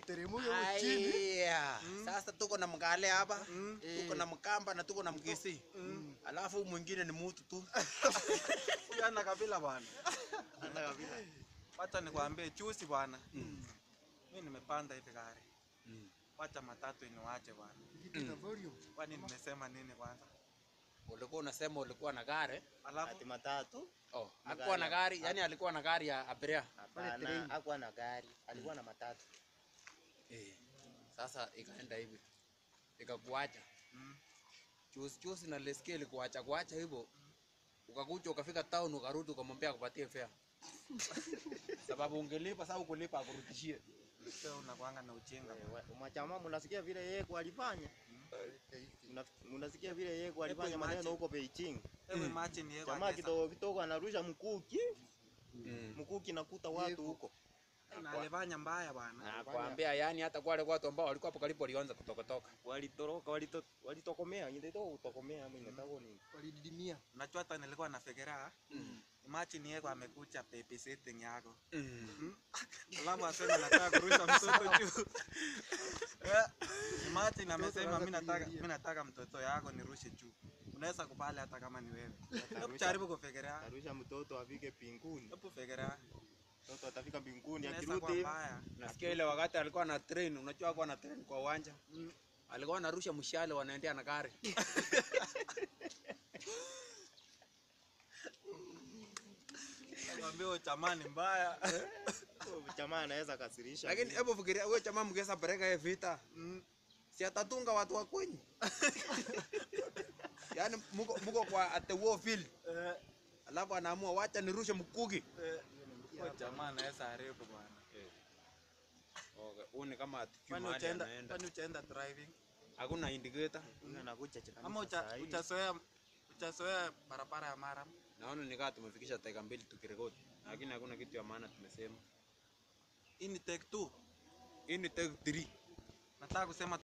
Iteremke huko chini. Aya, sasa tuko na mkale hapa Mm. tuko na mkamba na tuko na mkisi alafu mwingine ni mutu tu Huyu ana kabila bwana. Ana kabisa. Wacha nikwambie chusi bwana. Mimi nimepanda hivi gari. Wacha matatu iniwache bwana. Kitu na volume. Kwani nimesema nini kwanza? ulikuwa unasema ulikuwa na gari Alafu Ati matatu? oh, Magari hakuwa na ya- gari yani alikuwa na gari ya abiria Hapana, train. hakuwa na gari, alikuwa na matatu. eh. Sasa ikaenda hivi ikakuacha mm, chusi chusi na leski ilikuacha kuacha hivyo ukakuja ukafika town ukarudi ukamwambia akupatie fare sababu ungelipa sasa ukulipa akurudishie sio unakuanga na ujinga. Eh, wa- Machama mnasikia vile yeye alifanya? Mna- Mnasikia vile yeye alifanya imagine. maneno huko Beijing. Hebu imagine yeye Jamaa kidogo kidogo anarusha mkuki, mm. mkuki nakuta watu Yego. huko. na alifanya mbaya bwana. nakwambia yani hata kwa wale watu ambao walikuwa hapo karibu walianza kutokotoka Walitoroka, walito- walitokomea, ndio kutokomea ama inataka nini? Walididimia. Unajua hata nilikuwa nafikiria imagine yeye amekuja babysitting yako. Alafu asema nataka kurusha mtoto juu. Eh, Imagine amesema anaanza mimi nataka kulilia. mimi nataka mtoto yako nirushe juu. Unaweza kubali hata kama ni wewe. Hebu Atarusha- jaribu kufikiria. Atarusha mtoto afike mbinguni. Hebu fikiria. Mtoto atafika mbinguni Inaweza akirudi kuwa hivi. mbaya. nasikia ile wakati alikuwa na train unajua alikuwa na train kwa uwanja alikuwa anarusha mshale wanaendea na gari Nakwambia huyo chamani mbaya. Jamaa anaweza kasirisha. lakini hebu fikiria huyo chama mgesa pereka yeye vita si atatunga watu wa kwenyu yaani muko, muko kwa at the war field Eh, alafu anaamua wacha nirushe mkuki eh, huyo jamaa anaweza haribu bwana. okay. huu ni kama atikii Kwani mahali utaenda anaenda kwani utaenda driving? hakuna indicator Huyu anakuja cha Ama kanisa ucha- saa hii. uchazoea uchazoea barabara ya Maram? naona nikaa tumefikisha dakika mbili tukirekodi lakini hakuna kitu ya maana tumesema Hii ni take two. hii ni take three Nataka kusema